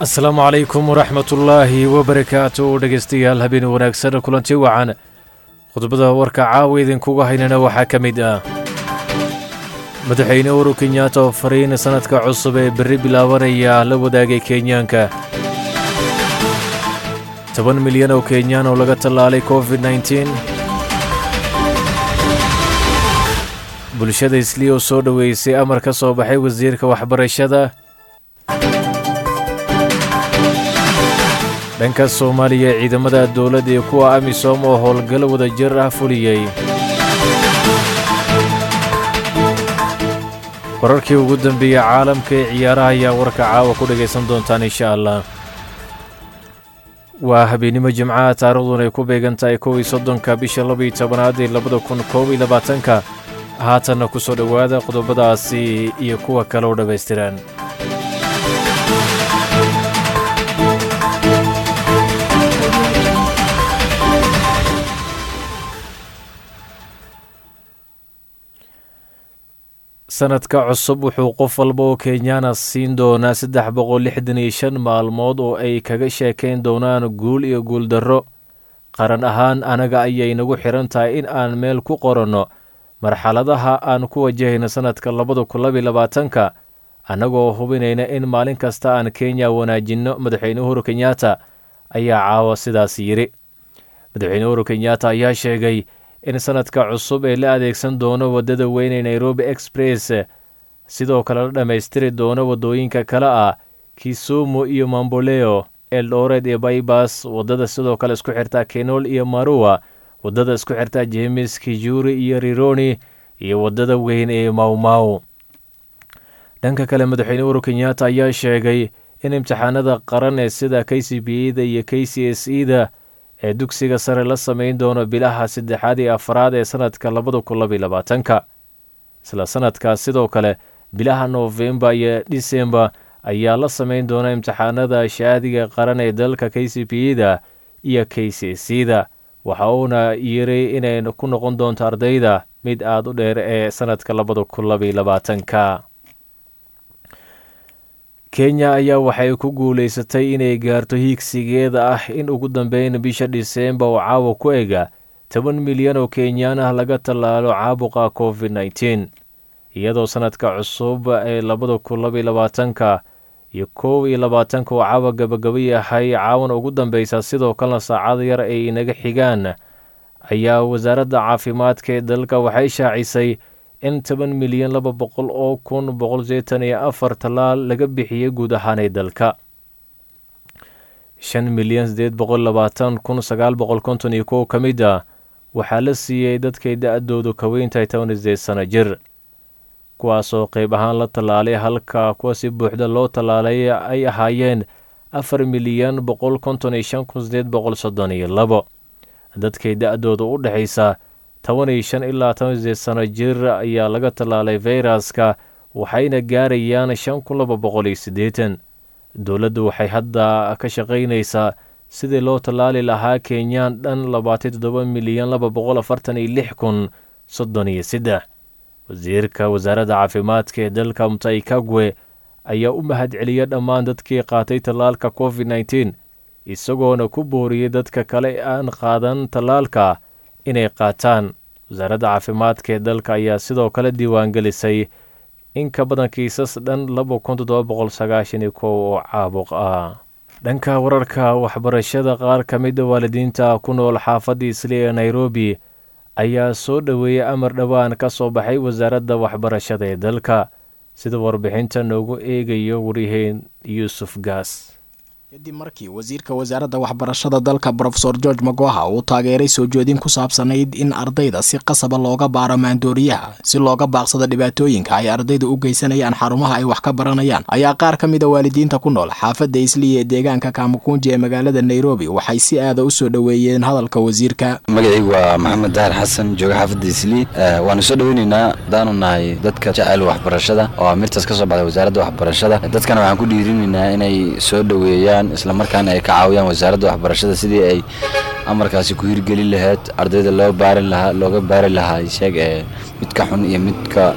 asalaamu calaykum waraxmatullaahi wabarakaatu dhegaystayaal habeen wanaagsan kulanti wacan khudbada warka caawa idinkuga haynana waxaa ka mid ah madaxweyne uhuru kenyaata oo fariin sannadka cusub ee berri bilaabanaya la wadaagay kenyaanka toban milyan oo kenyaan oo laga tallaalay covid nneteen bulshada islii oo soo dhoweysay amar ka soo baxay wasiirka waxbarashada dhanka soomaaliya ciidamada dowladda iyo kuwa amisom oo howlgal wadajir ah fuliyey wararkii ugu dambeeyey caalamka ee ciyaaraha ayaa warka caawa ku dhegaysan doontaan insha allah waa habeennimo jimcaha taariikhduna ay ku beegan tahay kow iyo soddonka bisha labaiyo tobanaad ee labada kun koob iyo labaatanka haatanna ku soo dhowaada qodobadaasi iyo kuwa kale oo dhammaystiran sanadka cusub wuxuu qof walba oo kenyaana siin doonaa saddex boqol lixdan iyo shan maalmood oo ay kaga sheekayn doonaan guul iyo guuldarro qaran ahaan anaga ayay nagu xidhan tahay in aan meel ku qoranno marxaladaha aan ku wajahayno sannadka labada kun labiyo labaatanka annagoo hubinayna in maalin kasta aan kenya wanaajinno madaxweyne uhuru kenyaata ayaa caawa sidaas yidhi madaxweyne uhuru kenyaata ayaa sheegay in sannadka cusub ee la adeegsan doono waddada weyn ee nairobi express sidoo kale la dhammaystiri doono waddooyinka kale ah kisumu iyo mamboleo eldored iyo baybas waddada sidoo kale isku xirta kenol iyo maruwa waddada isku xirta jemes kijuri iyo rironi iyo waddada weyn ee mawmaw dhanka kale madaxweyne uhuru kenyaata ayaa sheegay in imtixaanada qaran ee sida k c b eda iyo k c s eda ee dugsiga sare la samayn doono bilaha saddexaad iyo afraad ee sannadka labada kun labiyo labaatanka isla sannadkaas sidoo kale bilaha noofembar iyo disembar ayaa la samayn doona imtixaanada shaadiga qaran ee dalka k c b eda iyo k c s eda waxa uuna yiri inay ku noqon doonto ardayda mid aada u dheer ee sannadka labada kun labiyo labaatanka kenya ayaa waxay ku guulaysatay inay gaarto hiigsigeeda ah in ugu dambeyn bisha dhiseembar oo caawa ku ega toban milyan oo kenyaan ah laga tallaalo caabuqa covid nneteen iyadoo sannadka cusub ee labada kun labiyo labaatanka iyo kow iyo labaatanka oo caawa gabagaba yahay caawan ugu dambeysa sidoo kalena saacada yar ay inaga xigaan ayaa wasaaradda caafimaadka ee dalka waxay shaacisay in toban milyan laba boqol oo kun boqol seetan iyo afar tallaal laga bixiyey guud ahaanay dalka shan milyan siddeed boqol labaatan kun sagaal boqol konton iyo kow ka mid ah waxaa la siiyey dadkay da-doodu ka weyntahay toban iyo sideed sano jir kuwaasoo qayb ahaan la tallaalay halka kuwa si buuxda loo tallaalay ay ahaayeen afar milyan boqol konton iyo shan kun sideed boqol soddon iyo labo dadkay da-dooda u dhexaysa toban iyo shan ilaa toban sideed sano jir ayaa laga tallaalay fayraska waxayna gaarayaan shan kun laba boqol iyo siddeetan dowladdu waxay hadda ka shaqaynaysaa sidii loo tallaali lahaa kenyaan dhan labaatan toddoba milyan laba boqol afartan iyo lix kun soddon iyo saddex wasiirka wasaaradda caafimaadka ee dalka mutai kagwe ayaa u mahad celiya dhammaan dadkii qaatay tallaalka covid nneteen isagoona ku booriyey dadka kale aan qaadan tallaalka inay qaataan wasaaradda caafimaadka ee dalka ayaa sidoo kale diiwaangelisay in ka badan kiisas dhan laba kun toddoba boqol sagaashan iyo kow oo caabuq ah dhanka wararka waxbarashada qaar ka mida waalidiinta ku nool xaafadda isli ee nairobi ayaa soo dhoweeyey amar dhowaan ka soo baxay wasaaradda waxbarashada ee dalka sida warbixinta noogu eegayo wariyaheen yuusuf gaas kadib markii wasiirka wasaaradda waxbarashada dalka brofesor george magoha uu taageeray soo jeedin ku saabsanayd in ardayda si qasaba looga baaro maandooriyaha si looga baaqsado dhibaatooyinka ay ardayda u geysanayaan xarumaha ay wax ka baranayaan ayaa qaar ka mida waalidiinta ku nool xaafadda isliya ee deegaanka kamukunji ee magaalada nairobi waxay si aada u soo dhoweeyeen hadalka wasiirka magacaygu waa maxamed dahar xasan jooga xaafadda islii waanu soo dhoweyneynaa hadaanu nahay dadka jecel waxbarashada oo amirtaas ka soo baxday wasaaradda waxbarashada dadkana waxaan ku dhiirinaynaa inay soo dhoweeyaan islamarkaana ay ka caawiyaan wasaaradda waxbarashada sidii ay amarkaasi ku hirgelin lahayd ardayda loo baari lahaa looga baari lahaa sheeg ee midka xun iyo midka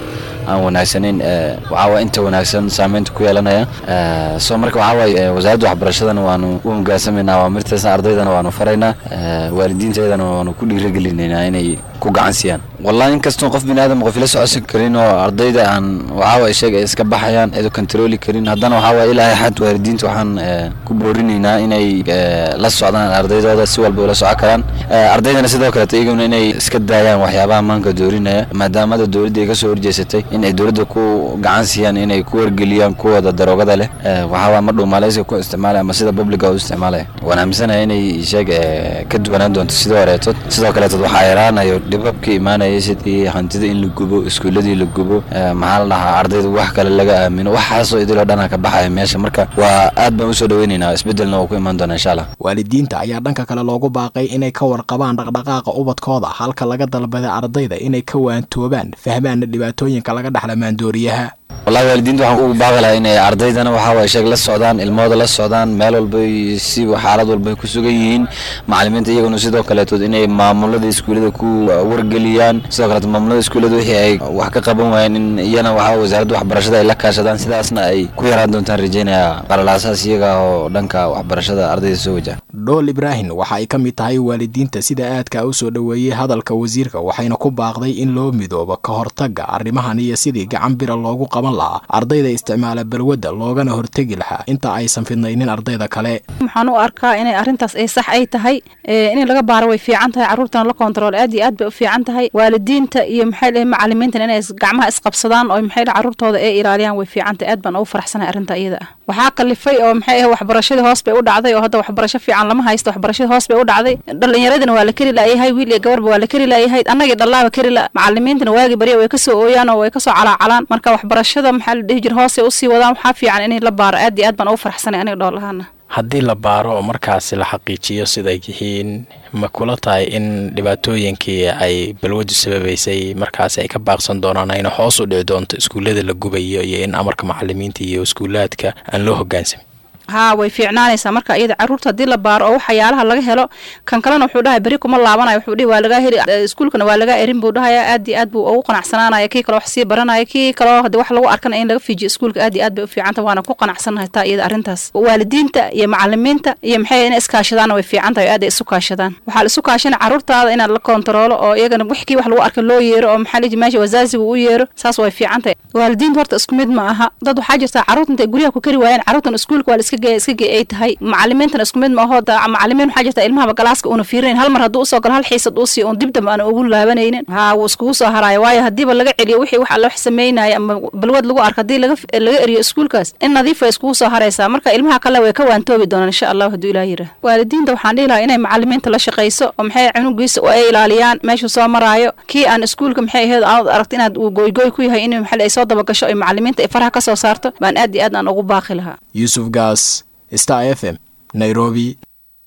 aan wanaagsanayn waxaawaay inta wanaagsan saameynta ku yeelanaya soo marka waxaawaay wasaaradda waxbarashadana waanu u hogaansamaynaa waa mirtaasna ardaydana waanu faraynaa waalidiinteedana waanu ku dhiiragelinaynaa inay ku gacan siiyaan wallahi inkastoo qof bini aadam qof ila socodsan karin oo ardayda aan waxaawaay sheega ay iska baxayaan eedu kontarooli karin haddana waxaawaay ilaa xad waalidiinta waxaan ku boorinaynaa inay la socdaan ardaydooda si walba ula socon karaan ardaydana sidoo kaleeto iyaguna inay iska daayaan waxyaabaha maanka doorinaya maadaamada dowladda ay kasoo horjeesatay in ay dowladda ku gacan siiyaan inay ku wargeliyaan kuwooda daroogada leh waxaawaa ma dhuumaaleyska ku isticmaalaya ama sida publica u isticmaalaya waan aaminsanaya inay sheeg ka duwanaan doonto sidoo horeetood sidoo kaleetood waxaa yaraanayo dhibabka imaanaya sidii hantida in la gubo iskuuladii la gubo maxaa la dhahaa ardayda wax kale laga aamino waxaasoo idiloo dhana ka baxaya meesha marka waa aad baan usoo dhaweynaynaa isbedelna waa ku imaan doona insha allah waalidiinta ayaa dhanka kale loogu baaqay inay ka warqabaan dhaqdhaqaaqa ubadkooda halka laga dalbaday ardayda inay ka waantoobaan fahmaana dhibaatooyinka laga dhexla maandooriyaha wallahi waalidiinta waxaan ugu baaqi lahaa inay ardaydana waxaawaay sheeg la socdaan ilmahooda la socdaan meel walbay si xaalad walbay ku sugan yihiin macalimiinta iyaguna sidoo kaleetood inay maamulada iskuullada ku wargeliyaan sidoo kaleeto maamulada iskuullada wixii ay wax ka qaban waayeen in iyana waxaa wasaaradda waxbarashada ay la kaashadaan sidaasna ay ku yaraan doontaan rajeynaya qalalaasaas iyaga oo dhanka waxbarashada ardayda soo wajaha dhool ibraahim waxa ay ka mid tahay waalidiinta sida aadka u soo dhoweeyey hadalka wasiirka waxayna ku baaqday in loo midoobo ka hortagga arrimahan iyo sidii gacan bira loogu qaban lahaa ardayda isticmaala balwadda loogana hortegi lahaa inta aysan fidnaynin ardayda kale waxaan u arkaa inay arrintaas ay sax ay tahay in laga baaro way fiican tahay carruurtana la kontarool aad iyo aad bay u fiican tahay waalidiinta iyo maxay lehay macalimiintana inay gacmaha isqabsadaan oo maxay carruurtooda ay ilaaliyaan way fiican tahay aad baan ugu faraxsanahay arrinta iyada ah waxaa kalifay oo maxay ah waxbarashadii hoos bay u dhacday oo hadda waxbarasho fiican lama haysto waxbarashadii hoos bay u dhacday dhalinyaradina waa la keri laayahay wiil iyo gabarba waa la keri laayahay annagii dhallaaba keri la macalimiintana waagi barya way kasoo ooyaan oo way kasoo calaacalaan marka waxbarashada maxaa la dhihi jira hoosay usii wadaan waxaa fiican inay la baaro aad iyo aad baan ugu faraxsanay aniga dhoolahaana haddii la baaro oo markaasi la xaqiijiyo siday yihiin ma kula tahay in dhibaatooyinkii ay balwadu sababaysay markaasi ay ka baaqsan doonaan ayna hoos u dhici doonto iskuullada la gubayo iyo in amarka macalimiinta iyo iskuulaadka aan loo hogaansamin haa way fiicnaanaysaa marka iyada carruurta haddii la baaro oo waxyaalaha laga helo kan kalena wuxuu dhahay beri kuma laabanayo wuxuu dhihi waa lagaa heli iskuulkana waa lagaa erin buu dhahaya aad iyo aad buu ugu qanacsanaanaya kii kaloo wax sii baranaya kii kaloo haddii wax lagu arkana in laga fiijiyo iskuulka aad iyo aad bay u fiicanta waana ku qanacsanahay taa iyada arrintaas waalidiinta iyo macalimiinta iyo maxay inay iskaashadaanna way fiican tahay aad ay isu kaashadaan waxaa la isu kaashana carruurtaada inaad la kontaroolo oo iyagana wix kii wax lagu arka loo yeero oo maxaa liji meesha wasaaziga u yeero saas way fiican tahay waalidiinta horta isku mid ma aha dad waxaa jirta carruurta intay guryaha ku kari waayeen carruurtan iskuulka waa la iska iska gey ay tahay macalimiintana isku mid ma aho macalimiin waxaa jirta ilmahaba galaaska uuna fiirinayn hal mar hadduu usoo galo hal xiisad uu siiyo uun dibdamba aan ugu laabanaynin haa wuu iskugu soo haraayo waayo haddiiba laga celiyo wixii wax alla wax sameynaya ama balwad lagu arko haddii laga laga eriyo iskuulkaas in nadiif way iskugu soo haraysaa marka ilmaha kale way ka waantoobi doonaan insha allahu hadduu ilaah yirah waalidiinta waxaan dhihi lahaa inay macalimiinta la shaqayso oo maxay cunugiisa oo ay ilaaliyaan meeshuu soo maraayo kii aan iskuulka maxay ahayd aad aragto inaad uu goygoy ku yahay in maxay ay soo dabagasho ay macalimiinta ay faraha ka soo saarto baan aad iyo aad aan ugu baaqi lahaa yuusuf gaas star f m nairobi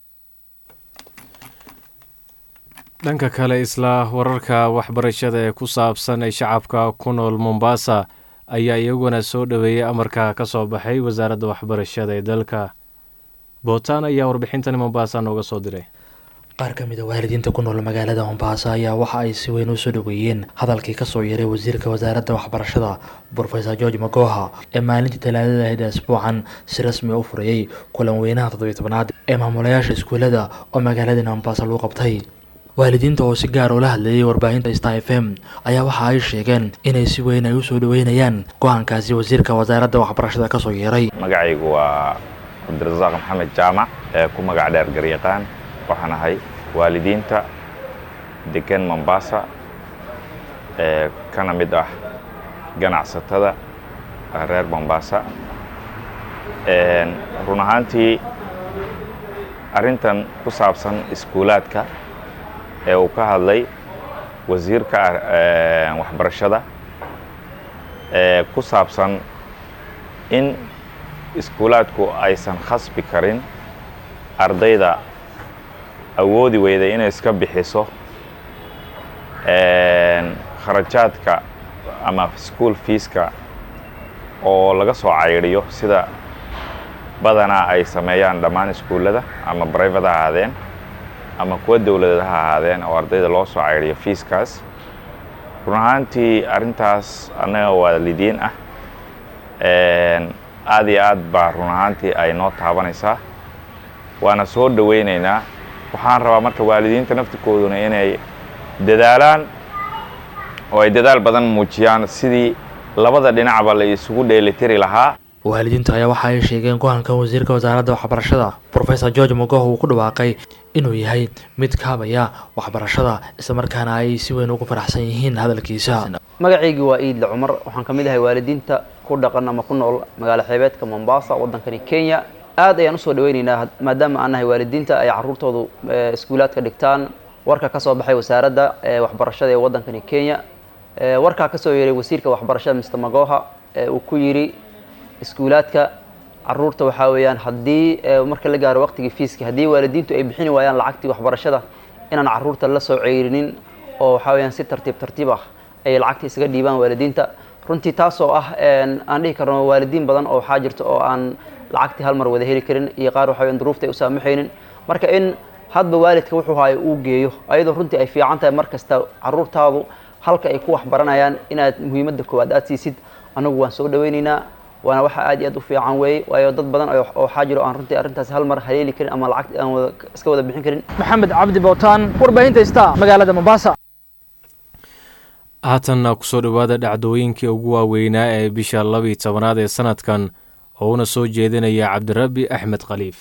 dhanka kale isla wararka waxbarashada ee ku saabsan ee shacabka ku nool mombasa ayaa iyaguna soo dhoweeyey amarka ka soo baxay wasaaradda waxbarashada ee dalka bootaan ayaa warbixintani mombasa nooga soo diray qaar ka mid a waalidiinta ku nool magaalada mombasa ayaa waxa ay si weyn u soo dhoweeyeen hadalkii kasoo yaray wasiirka wasaaradda waxbarashada brofesor george magoha ee maalintii talaadada ahayd asbuucan si rasmi u furayey kulan weynaha toddobiy tobnaad ee maamulayaasha iskuulada oo magaalada mombasa lagu qabtay waalidiinta oo si gaar ula hadleeyay warbaahinta star f m ayaa waxa ay sheegeen inay si weyn ay u soo dhoweynayaan go-aankaasi wasiirka wasaaradda waxbarashada kasoo yeeray magacaygu waa cabdirasaaq maxamed jaamac ee ku magac dheer garyaqaan waxaan ahay waalidiinta degan mombasa ee kana mid ah ganacsatada reer mombasa run ahaantii arrintan ku saabsan iskuulaadka ee uu ka hadlay wasiirka waxbarashada ee ku saabsan in iskuulaadku aysan khasbi karin ardayda awoodi weyda inay iska bixiso kharajaadka ama school fiiska oo laga soo caydiyo sida badanaa ay sameeyaan dhammaan iskuullada ama brivate ha ahaadeen ama kuwa dowladeed ha ahaadeen oo ardayda loo soo caydiyo fiiskaas run ahaantii arrintaas annaga waalidiin ah aad iyo aad baa run ahaantii ay noo taabanaysaa waana soo dhowaynaynaa waxaan rabaa marka waalidiinta naftirkooduna inay dadaalaan oo ay dadaal badan muujiyaan sidii labada dhinacba la isugu dheelitiri lahaa waalidiinta ayaa waxa ay sheegeen go-aankan wasiirka wasaaradda waxbarashada professor george mogoh uu ku dhawaaqay inuu yahay mid kaabaya waxbarashada islamarkaana ay si weyn ugu faraxsan yihiin hadalkiisa magacaygii waa iidle cumar waxaan ka mid ahay waalidiinta ku dhaqan ama ku nool magaalo xeebeedka mombasa waddankani kenya aad ayaan usoo dhaweynaynaa maadaama aan nahay waalidiinta ay caruurtoodu iskuulaadka dhigtaan warka ka soo baxay wasaaradda waxbarashada ee waddankani kenya warkaa ka soo yeeray wasiirka waxbarashada mr magoha uu ku yidhi iskuulaadka caruurta waxaa weeyaan haddii marka la gaaro waqtigii fiiska haddii waalidiintu ay bixini waayaan lacagtii waxbarashada inaan caruurta la soo ceyrinin oo waxaa weeyaan si tartiib tartiib ah ay lacagta isaga dhiibaan waalidiinta runtii taasoo ah aan dhihi karno waalidiin badan oo waxaa jirta oo aan lacagtii hal mar wada heli karin iyo qaar waxaa weeyaan duruufta ay u saamaxaynin marka in hadba waalidka wuxuu hayo uu geeyo ayadoo runtii ay fiican tahay mar kasta caruurtaadu halka ay ku waxbaranayaan inaad muhiimadda koowaad aad siisid anagu waan soo dhaweynaynaa waana waxa aad iyo aad u fiican weeye waayo dad badan oo waxaa jiro aan runtii arrintaasi hal mar haleeli karin ama lacag aan wada iska wada bixin karin maxamed cabdi bootaan warbaahinta star magaalada mombasa haatanna kusoo dhowaada dhacdooyinkii ugu waaweynaa ee bisha labiyi tobanaad ee sanadkan oo una soo jeedinaya cabdirabbi axmed khaliif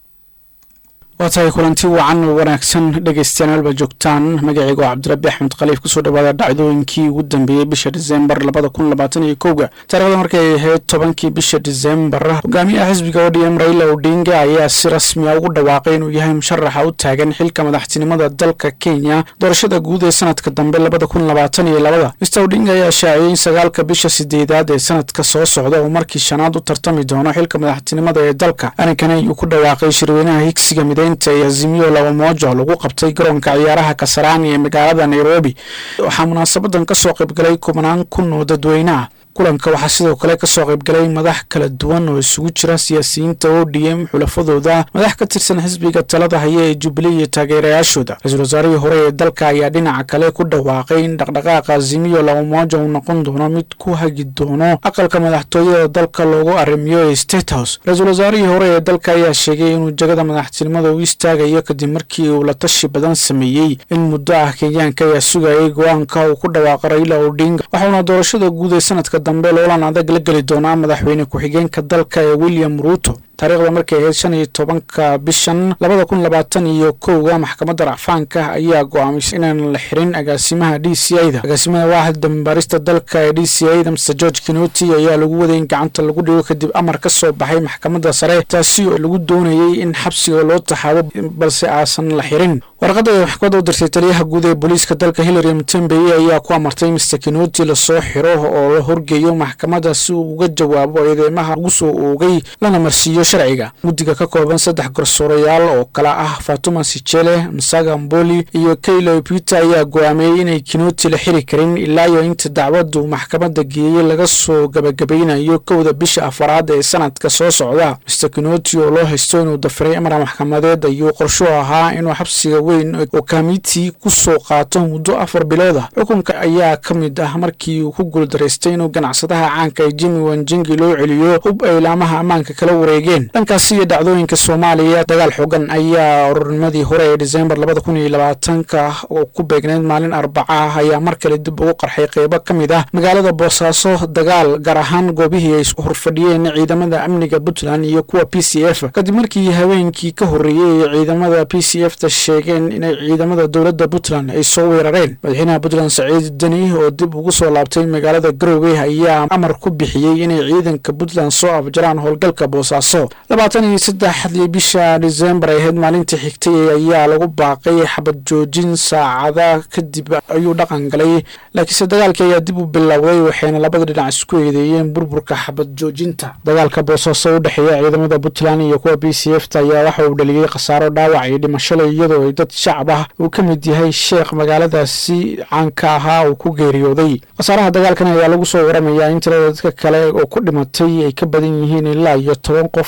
waa tahay kulanti wacan oo wanaagsan dhegeystayaal halba joogtaan magacaygu waa cabdirabbi axmed khaliif kusoo dhawaada dhacdooyinkii ugu dambeeyey bisha disembar labada kun labaatan iyo kowga taarikhda markay ahayd tobankii bisha disembar hogaamiyaha xisbiga odm raila odinga ayaa si rasmi a ugu dhawaaqay inuu yahay musharaxa u taagan xilka madaxtinimada dalka kenya doorashada guud ee sanadka dambe labada kun labaatan iyo labada mister odinga ayaa shaaciyey in sagaalka bisha sideedaad ee sanadka soo socda uu markii shanaad u tartami doono xilka madaxtinimada ee dalka arrinkani ayuu ku dhawaaqay shirweynaha higsiga mideynta ee azimiyo laba moojo lagu qabtay garoonka ciyaaraha kasaraani ee magaalada nairobi waxaa munaasabadan kasoo qaybgalay kubanaan kun oo dadweyneah kulanka waxaa sidoo kale kasoo qaybgalay madax kala duwan oo isugu jira siyaasiyiinta o d m xulafadooda madax ka tirsan xisbiga talada haya ee jubilee iyo taageerayaashooda ra-iisul wasaarihii hore ee dalka ayaa dhinaca kale ku dhawaaqay in dhaqdhaqaaqa azimiyo labamoja uu noqon doono mid ku hagi doono aqalka madaxtooyada dalka loogu arrimiyo ee state house ra-iisul wasaarihii hore ee dalka ayaa sheegay inuu jagada madaxtinimada u istaagayo kadib markii uu la tashi badan sameeyey in muddo ah kenyaanka ayaa sugayay go-aanka uu ku dhawaaqa raila odinga waxauna doorashada guud ee sanadka dambe loolan adag la geli doonaa madaxweyne ku-xigeenka dalka ee william ruuto taariikhda markay ahayd shan iyo tobanka bishan labada kun labaatan iyo kowga maxkamadda racfaanka ayaa go-aamisay inaan la xirin agaasimaha d c i da agaasimaha waaxda dambaarista dalka ee d c i da mr george kinoti ayaa lagu waday in gacanta lagu dhigo kadib amar ka soo baxay maxkamadda sare taasi oo lagu doonayey in xabsiga loo taxaabo balse aasan la xirin warqadda ay maxkamadda u dirtay taliyaha guud ee booliiska dalka hillary mtembeye ayaa ku amartay mr kinoti lasoo xiro oo la horgeeyo maxkamadda si uu uga jawaabo eedeymaha lagu soo oogay lana marsiiyo sharciga guddiga ka kooban saddex garsoorayaal oo kala ah fatuma sijele msaga mboli iyo kaylo peter ayaa go-aamiyey inay kinoti la xiri karin ilaa iyo inta dacwaddu maxkamadda geeyey laga soo gabagabaynayo kowda bisha afaraad ee sanadka soo socda mr kinoti oo loo haysto inuu dafiray amar maxkamadeed ayuu qorsho ahaa inuu xabsiga weyn oo kamiti ku soo qaato muddo afar bilood ah xukunka ayaa ka mid ah markii uu ku guuldaraystay inuu ganacsadaha caanka ee jimi wanjingi loo celiyo hub ay laamaha ammaanka kala wareegeen dhankaasi iyo dhacdooyinka soomaaliya dagaal xogan ayaa ururnimadii hore ee disembar labada kun iyo labaatanka oo ku beegneyd maalin arbaca ah ayaa mar kale dib ugu qarxay qeybo ka mid ah magaalada boosaaso dagaal gaar ahaan goobihii ay horfadhiyeen ciidamada amniga puntland iyo kuwa p c f kadib markii haweenkii ka horreeyey ee ciidamada p c f ta sheegeen inay ciidamada dowladda puntland ay soo weerareen madaxweynaha puntland saciid deni oo dib ugu soo laabtay magaalada garowe ayaa amar ku bixiyey inay ciidanka puntland soo afjaraan howlgalka boosaaso labaatan iyo saddexdii bisha disembar ay ahayd maalintii xigtay ayaa lagu baaqay xabad joojin saacada kadib ayuu dhaqan galay laakiinse dagaalkii ayaa dib u bilowday waxayna labada dhinac isku eedeeyeen burburka xabad joojinta dagaalka boosaaso u dhexeeya ciidamada puntland iyo kuwa b c f ta ayaa waxa uu dhaliyey khasaaro dhaawac iyo dhimashada iyadoo ay dad shacab ah uu ka mid yahay sheekh magaaladaasi caanka ahaa uu ku geeriyooday khasaaraha dagaalkan ayaa lagu soo waramayaa in tirada dadka kale oo ku dhimatay ay ka badan yihiin ilaa iyo toban qof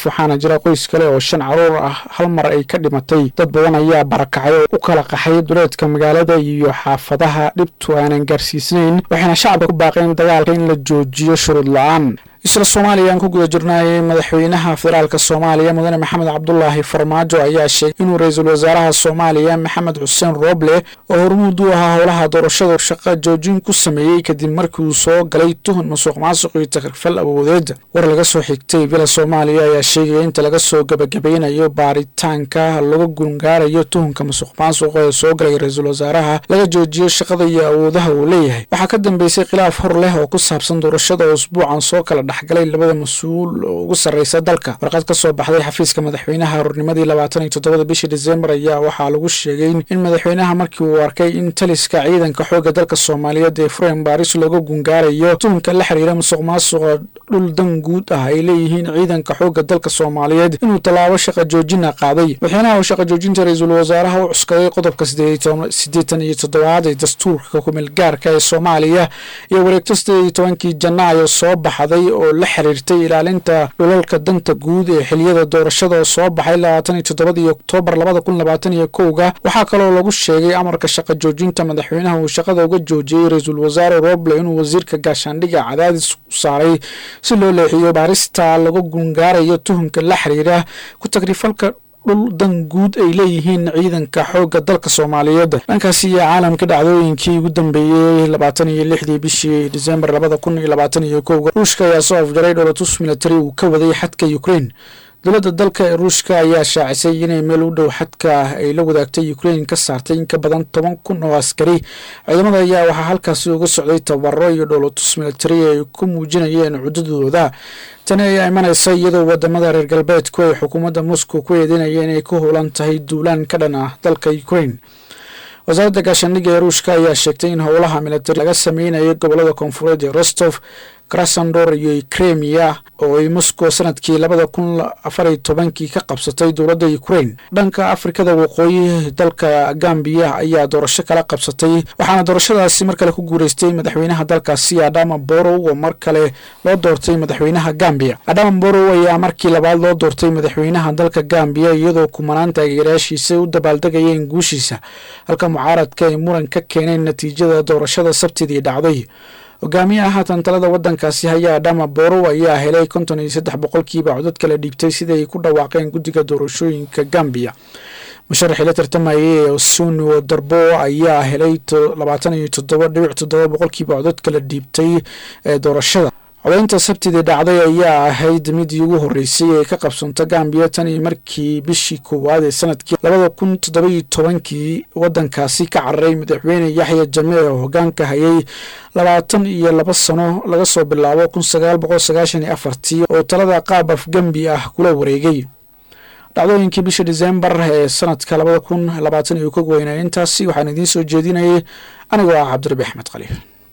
waxaana jira qoys kale oo shan caruur ah hal mar ay ka dhimatay dad badan ayaa barakacay oo u kala qaxay duleedka magaalada iyo xaafadaha dhibtu aanan gaarsiisnayn waxayna shacabka ku baaqeen dagaalka in la joojiyo shuruud la-aan isla soomaaliya aan ku guda jirnay madaxweynaha federaalka soomaaliya mudane maxamed cabdulaahi farmaajo ayaa sheegay inuu ra-iisul wasaaraha soomaaliya maxamed xuseen rooble oo hormuud u ahaa howlaha doorashada shaqo joojin ku sameeyey kadib markii uu soo galay tuhun masuuq maasuq iyo takrifal awoodeed war laga soo xigtay villa soomaaliya ayaa sheegaya inta laga soo gabagabeynayo baaritaanka laga gungaarayo tuhunka masuuq maasuq ee soo galay ra-iisul wasaaraha laga joojiyo shaqada iyo awoodaha uu leeyahay waxaa ka dambeysay khilaaf hor leh oo ku saabsan doorashada oo usbuucan soo kala dhexgalay labada mas-uul oo ugu sarreysa dalka warqad ka soo baxday xafiiska madaxweynaha hornimadii labaatan iyo toddobada bishii disembar ayaa waxaa lagu sheegay in madaxweynaha markii uu arkay in taliska ciidanka xoogga dalka soomaaliyeed ee fureen baaris looga gungaarayo tuhunka la xiriira musuq maasuqa dhul dan guud ah ay leeyihiin ciidanka xoogga dalka soomaaliyeed inuu tallaabo shaqa joojina qaaday madaxweynaha oo shaqa joojinta ra-iisul wasaaraha u cuskaday qodobka siddeetan iyo toddobaad ee dastuurka kumeel gaarka ee soomaaliya iyo wareegto siddeed iyo tobankii janaayo soo baxday oo la xiriirtay ilaalinta dhulalka danta guud ee xiliyada doorashada oo soo baxay labaatan iyo toddobadii oktoobar labada kun labaatan iyo kowga waxaa kaloo lagu sheegay amarka shaqa joojinta madaxweynaha uu shaqada uga joojiyey ra-iisul wasaare roble inuu wasiirka gaashaandhiga cadaadis u saaray si loo leexiyo baarista laga gungaarayo tuhunka la xiriira ku tagrifalka dhul dan guud ay leeyihiin ciidanka xoogga dalka soomaaliyeed dhankaasi iyo caalamka dhacdooyinkii ugu dambeeyey labaatan iyo lixdii bishii disembar labada kun iyo labaatan iyo kowga ruushka ayaa soo afjaray dholotus military uu ka waday xadka ukraine dowladda dalka ee ruushka ayaa shaacisay inay meel u dhow xadka ay la wadaagtay ukraine ka saartay in ka badan toban kun oo askari ciidamada ayaa waxaa halkaasi uga socday tababaro iyo dholotus military ay ku muujinayeen cudadooda tani ayaa imanaysa iyadoo wadamada reer galbeedku ay xukuumadda moscow ku eedeynayeen inay ku howlan tahay duulaan ka dhan ah dalka ukraine wasaaradda gaashaandhigga ee ruushka ayaa sheegtay in howlaha militari laga sameynayay gobolada koonfureed ee rostov krasandor iyo kremia oo ay moscow sanadkii labada kun afar iyo tobankii ka qabsatay dowladda ukraine dhanka afrikada waqooyi dalka gambiya ayaa doorasho kala qabsatay waxaana doorashadaasi mar kale ku guureystay madaxweynaha dalkaasi adama borow oo mar kale loo doortay madaxweynaha gambiya adama borow ayaa markii labaad loo doortay madaxweynaha dalka gambiya iyadoo kumanaan taageerayaashiisa u dabaaldegayeen guushiisa halka mucaaradka ay muran ka keeneen natiijada doorashada sabtidii dhacday hogaamiyaha haatan talada wadankaasi haya adama borow ayaa helay konton iyo saddex boqolkiiba codad kala dhiibtay sida ay ku dhawaaqeen guddiga doorashooyinka gambiya musharaxii la tartamayay ee osuno darbo ayaa helay labaatan iyo toddoba dhibic toddoba boqolkiiba codad kala dhiibtay ee doorashada codaynta sabtidii dhacday ayaa ahayd midii ugu horeysay ee ka qabsanta gambiya tan iyo markii bishii koowaad ee sanadkii labada kun toddobayo tobankii wadankaasi ka cararay madaxweyne yaxya jamee oo hogaanka hayay labaatan iyo laba sano laga soo bilaabo kun sagaal boqol sagaashan iyo afartii oo talada qaab afgembi ah kula wareegay dhacdooyinkii bisha disembar ee sanadka labada kun labaatan iyo kog weynaa intaasi waxaan idiin soo jeedinayay anigoo ah cabdirabi axmed khaliif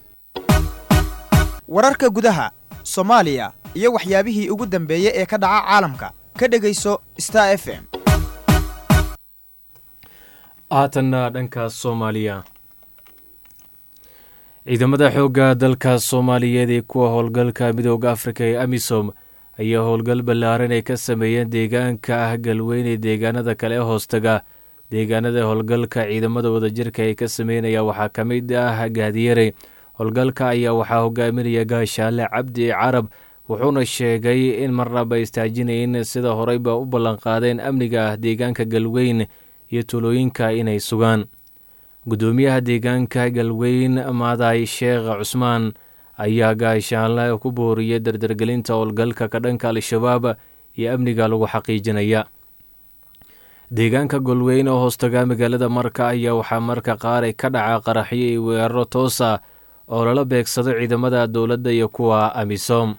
wararka gudaha soomaaliya iyo waxyaabihii ugu dambeeyey ee ka dhaca caalamka ka dhegayso star f m haatanna dhankaas soomaaliya ciidamada xoogga dalka soomaaliyeed ee kuwa howlgalka midooda afrika ee amisom ayaa howlgal ballaaran ay ka sameeyeen deegaanka ah galweyne deegaanada kale ee hoostaga deegaanada howlgalka ciidamada wadajirka ay ka sameynaya waxaa ka mid ah gaadiyare howlgalka ayaa waxaa hogaaminaya gaashaale cabdi carab wuxuuna sheegay in marnaba istaajinayn sida horeyba u ballanqaadeen amniga ah deegaanka galweyn iyo tulooyinka inay sugaan guddoomiyaha deegaanka galweyn maaday sheekh cusmaan ayaa gaashaanle ku booriyay dardargelinta howlgalka ka dhanka al-shabaab iyo amniga lagu xaqiijinaya deegaanka golweyn oo hoostaga magaalada marka ayaa waxaa marka qaar ka dhaca qaraxyo iyo weeraro toosa oo lala beegsado ciidamada dowladda iyo kuwa amisom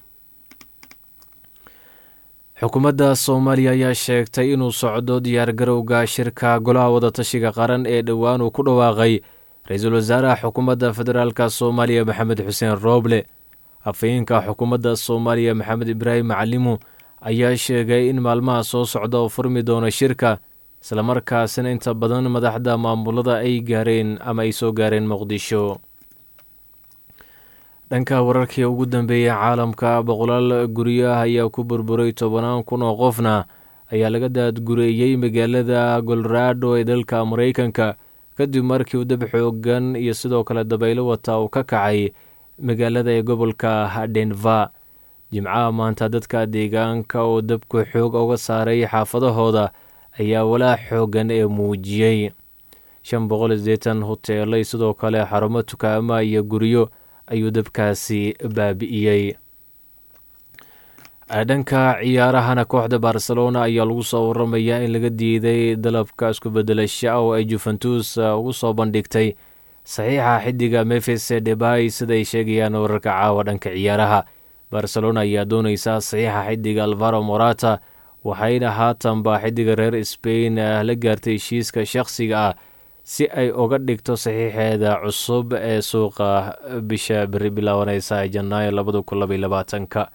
xukuumadda soomaaliya ayaa sheegtay inuu socdo diyaargarowga shirka golaha wadatashiga qaran ee dhowaan uu ku dhawaaqay ra-iisul wasaaraha xukuumadda federaalka soomaaliya maxamed xuseen rooble afhayeenka xukuumadda soomaaliya maxamed ibraahim macalimu ayaa sheegay in maalmaha soo socda oo furmi doono shirka islamarkaasina inta badan madaxda maamulada ay gaareen ama ay soo gaareen muqdisho dhanka wararkii ugu dambeeyey caalamka boqolaal guryaha ayaa ku burburay tobanaan kun oo qofna ayaa laga daadgureeyey magaalada colorado ee dalka maraykanka kadib markii uu dab xoogan iyo sidoo kale dabaylo wata uu ka kacay magaalada ee gobolka denver jimcaha maanta dadka deegaanka oo dabku xoog uga saaray xaafadahooda ayaa walaa xoogan ee muujiyey shan boqol iyo sideetan hoteelay sidoo kale xarumo tukaama iyo guryo ayuu dabkaasi baabi'iyey dhanka ciyaarahana kooxda barcelona ayaa lagu soo waramayaa in laga diiday dalabka isku bedelasha oo ay juventus ugu soo bandhigtay saxiixa xidiga mefes debay siday sheegayaan wararka caawa dhanka ciyaaraha barcelona ayaa dooneysa saxiixa xidiga alvaro morata waxayna haatanba xidiga reer spain la gaartay heshiiska shakhsiga ah si ay uga dhigto saxiixeeda cusub ee suuqa bisha beri bilaabaneysa ee janaayo labada kun labaiy labaatanka